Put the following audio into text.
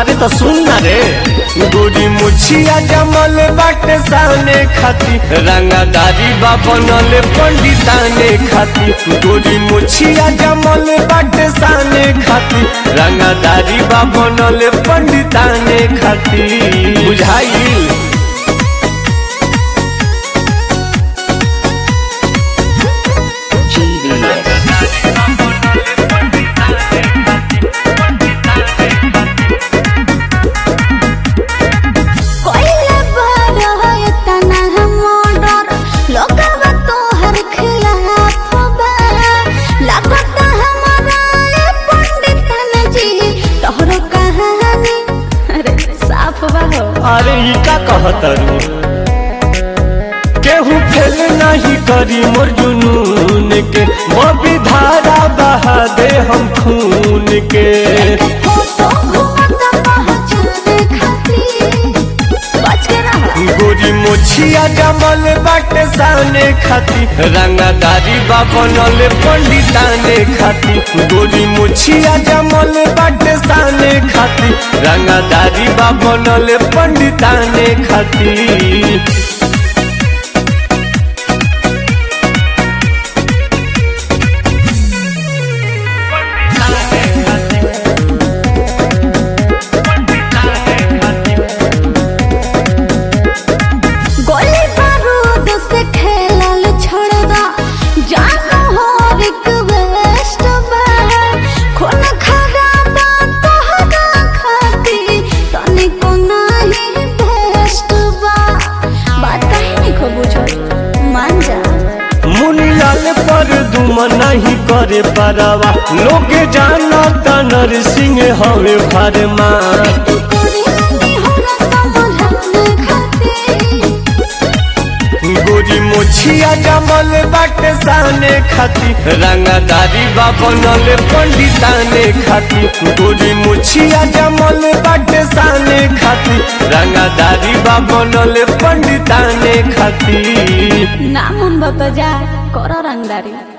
अरे तो सुन ना रे गोरी मुछिया जमल बाटे साने खाती रंगादारी बा बनल पंडिताने खाती गोरी मुछिया जमल बाटे साने खाती रंगादारी बा बनल पंडिताने खाती बुझाइल कोइला बड़ा है तना मोडर लोगवा तोहर खिलाफ बा लागत हमारा ये पंडितन जी तोहरो कहानी अरे साफ बा हो अरे ई का कहतरू केहू फेल नहीं करी मोर जुनून के बबी धारा बहा दे हम खून के फोटो घुमता पहचाने खातिर बच के रहा गोरी मोछिया जमल बाटे साने खाती रंगादारी बा बनल पंडिताने खाती गोरी मोछिया जमल बाटे साने खाती रंगादारी बा बनल पंडिताने खाती गोली बारूद से खेलल छोड़ दा जानो हो रिक्वेस्ट बा खून खराबा तोहरा खाती तनिको नहीं बेस्ट बा बात कहीं नहीं खो बुझल मान जा मुनिलाल पर दुम नहीं करे परवा लोग जाना नर सिंह हवे भरमा कोरी नहीं हो रहा संभलने खाती गोरी मोछिया जमल बाटे साने खाती रंगादारी बा बनल पंडिताने खाती गोरी मोछिया जमल बाटे साने खाती रंगादारी बा बनल पंडिताने खाती नाम उन बता जा करो रंगदारी